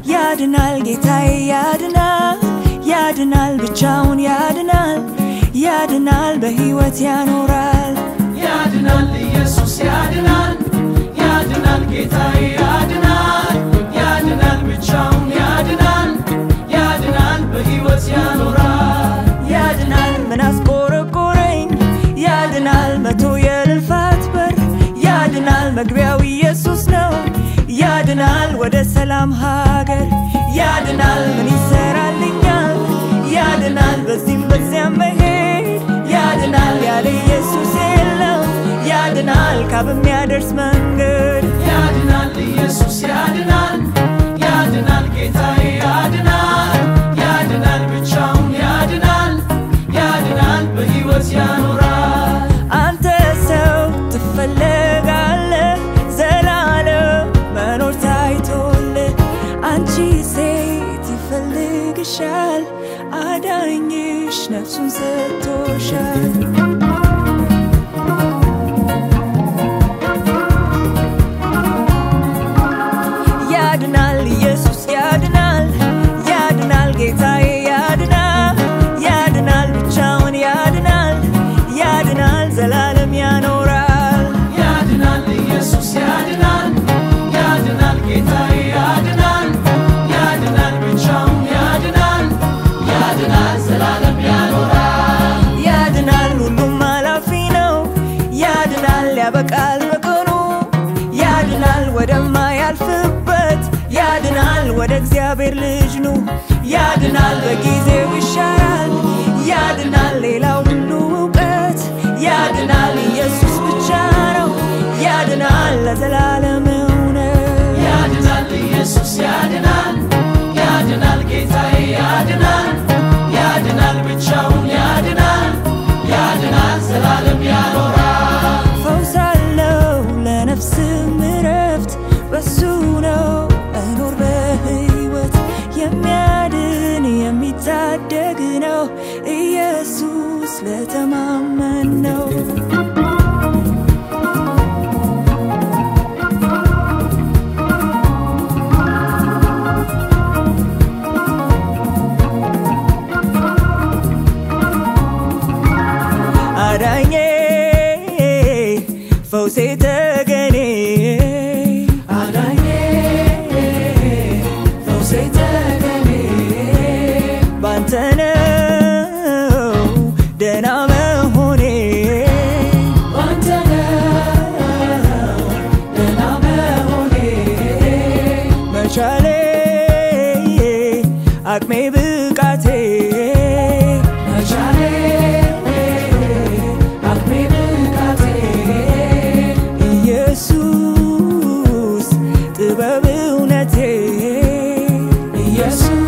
ያድናል ጌታዬ ያድናል ያድናል ብቻውን ያድናል ያድናል በሕይወት ያኖራል ያድናል ኢየሱስ ያድናል ያድናል ጌታዬ ያድናል ያድናል ብቻውን ያድናል ያድናል በሕይወት ያኖራል ያድናል ምን አስቆረቆረኝ ያድናል መቶ የልፋት በር ያድናል መግቢያው ኢየሱስ ነው ያድናል ወደ ሰላም ሀገር ያድናል ምን ይሰራልኛል ያድናል በዚህም በዚያም መሄድ ያድናል ያለ ኢየሱስ የለም ያድናል ካብ የሚያደርስ መንገድ ያድናል ኢየሱስ ያድናል ያድናል ጌታዬ ያድናል ያድናል ብቻውን ያድናል ያድናል በሕይወት ያኖራል አንተ ሰው ትፈለጋለህ ዘላለም መኖር ታይቶልህ አንቺ ሴት ይፈልግሻል አዳኝሽ ነፍሱን ሰጥቶሻል ያድናል ኢየሱስ ያድናል ያድናል ጌታዬ ያድናል ያድናል ብቻውን ያድናል ያድናል ዘላለም ያኖራል ያድናል ኢየሱስ ያድናል ያድናል ጌታዬ ያድናል ያድናል ብቻውን ያድናል ያድናል ዘላለም ያኖራል ያድናል ሁሉም አላፊ ነው ያድናል ያበቃል በቀኑ ያድናል ወደማያልፍበት ያድናል ወደ እግዚአብሔር ልጅ ኑ ያድናል በጊዜው ይሻራል ያድናል ሌላው ሁሉ እውቀት ያድናል ኢየሱስ ብቻ ነው ያድናል ለዘላለም እውነት ያድናል ኢየሱስ ያድናል ያድናል ጌታዬ ያድናል ያድናል ብቻውን ያድናል ያድናል ዘላለም ያኖራል ፈውስ አለው ለነፍስም እረፍት በሱ ነው መኖር በሕይወት የሚያድን የሚታደግ ነው ኢየሱስ ለተማመን ነው አዳኜ ፈውሴ ተገኔ አዳኜ ፈውሴ ተገኔ ባንተ ነው ደህና መሆኔ ባንተ ነው ደህና መሆኔ መቻሌ አቅሜ ብቃቴ መቻሌ አቅሜ ብቃቴ ኢየሱስ ጥበብ እውነቴ ኢየሱስ